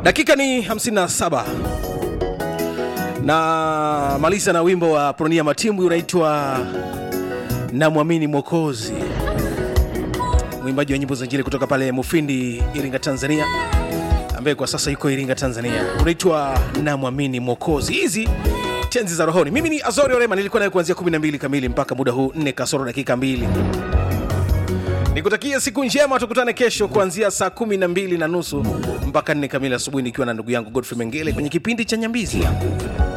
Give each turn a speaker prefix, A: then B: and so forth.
A: dakika ni 57 na maliza na wimbo wa pronia matimbwi unaitwa namwamini mwokozi mwimbaji wa nyimbo za injili kutoka pale mufindi iringa tanzania ambaye kwa sasa yuko iringa tanzania unaitwa namwamini mwokozi hizi tenzi za rohoni mimi ni azori orema nilikuwa naye kuanzia 12 kamili mpaka muda huu 4 kasoro dakika 2 nikutakia siku njema tukutane kesho kuanzia saa 12 na nusu mpaka 4 kamili asubuhi nikiwa na ndugu yangu godfrey mengele kwenye kipindi cha nyambizi